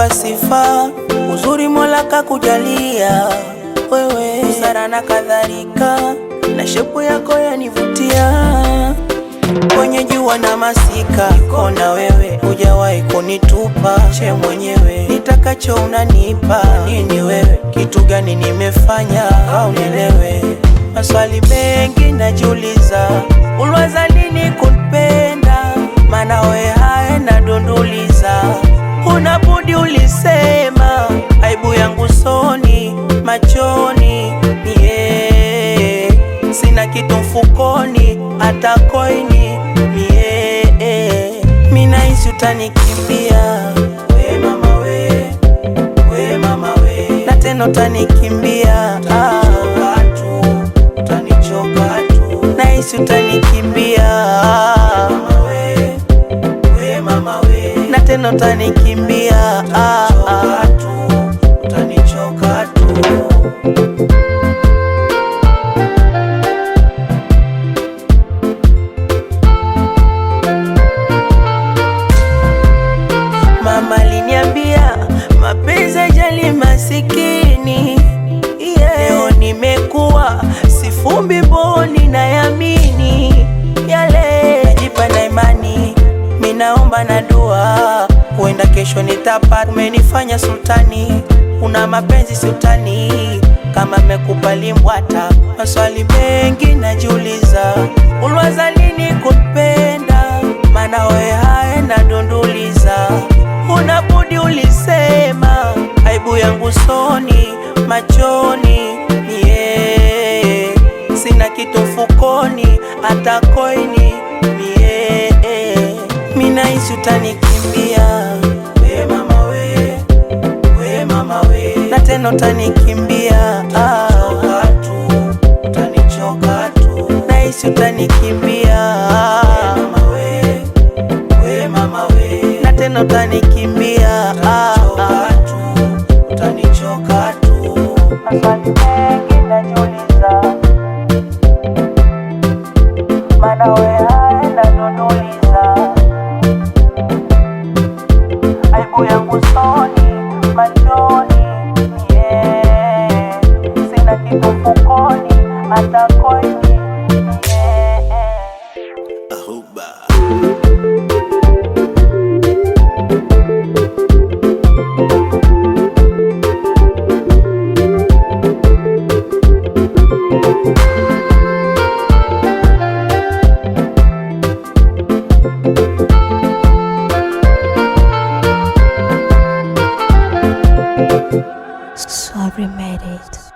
wa sifa, uzuri Mola kakujalia wewe, busara na kadhalika, na shepu yako yanivutia kwenye jua na masika, niko na wewe, hujawahi kunitupa che mwenyewe, nitakacho unanipa nini wewe, kitu gani nimefanya au nielewe? Maswali mengi najiuliza, ulwaza lini kunipenda? Maana we haya nadunduliza, huna budi ulisema, aibu yangu soni machoni mie, sina kitu mfukoni hata koini mie, minahisi utanikimbia we mama we, we mama we, na tena utanikimbia ah, utanichoka tu, nahisi utanikimbia mama we, we mama we, na tena utanikimbia ah, ah, utanichoka tu. Mama aliniambia mapenzi ajali masikini. Yeah. Leo nimekuwa sifumbi boni na yamini yale najipa na imani, minaomba na dua, huenda kesho nitapata. Umenifanya sultani, una mapenzi sultani, kama mekubali mbwata. Maswali mengi najiuliza, ulwaza lini kunipenda? Maana we haya nadunduliza, huna budi ulisema, aibu yangu soni machoni mie, sina kitu mfukoni hata koini mie, minahisi utanikimbia we mama we, we mama we, na tena utanikimbia ah, utanichoka tu, nahisi utanikimbia mama we, we mama we, na tena utanikimbia ah, ah, utanichoka tu. Maswali mengi najiuliza, maana we haya nadunduliza, aibu yangu soni machoni yeah. Sina kitu mfukoni hata koini yeah. Sorry, made it.